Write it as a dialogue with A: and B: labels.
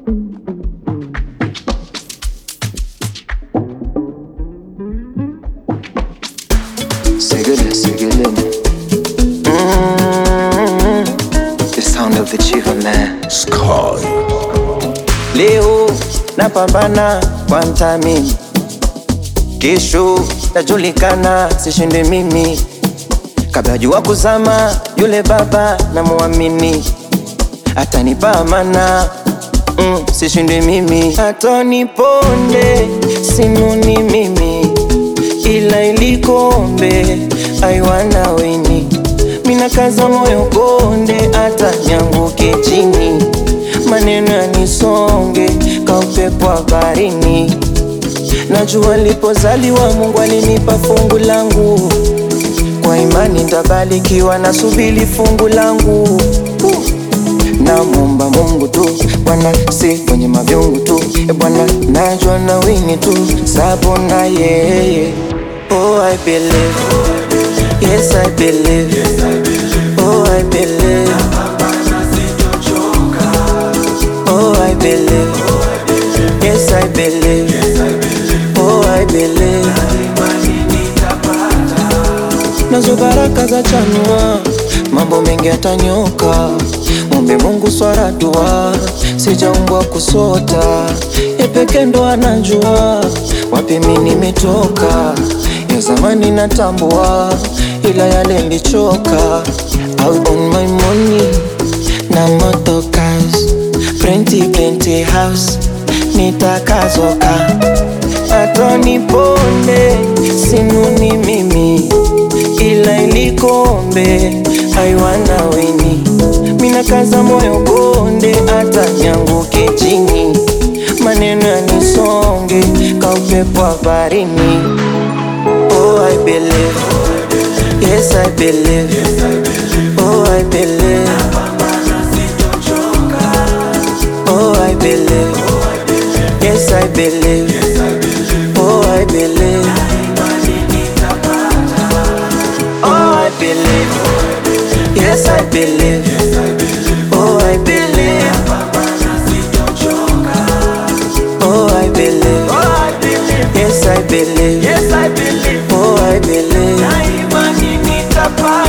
A: Segele, segele. Mm, the sound of the chief man.
B: Sky.
A: Leo napambana kwa mtamini, kesho najulikana, sishinde mimi. Kabla jua kuzama, yule baba namuamini, atanipa amana mm, sishinde mimi. Atoniponde sinuni mimi, ila ilikombe aiwana weni mina kaza moyo konde, hata nyanguke chini, maneno yanisonge ka upepo wa baharini. Najua nilipozaliwa Mungu alinipa fungu langu, kwa imani ntabarikiwa, nasubiri fungu langu. Namwomba Mungu tu Bwana, si kwenye mavyungu tu e Bwana, najua na wini tu sabo na yeye. Oh, I believe. Yes, I believe. Oh, I believe. Oh, I believe. Yes, I believe. Oh, I believe. Nazo baraka za chanua, mambo mengi yatanyoka. Mwombe Mungu swara dua, sijaumbwa kusota. Ye peke ndo anajua wapi mi nimetoka. Ya zamani natambua, ila yale nilichoka. I'll own my money na motokas, plenty plenty house, nitakazoka atoniponde sinuni mimi ila ilikombe aiwana weni mina kaza moyo konde hata nyanguke chini maneno yanisonge ka upepo wa baharini oh, I believe. Yes, I believe. Oh, I believe. Oh, I believe. Yes, I believe. Oh, I believe. Oh, I believe. Yes, I believe. Oh, I believe. Oh, I believe. Yes, I believe.
C: Yes, I believe.
A: Oh, I believe.
C: Na imani nitapata.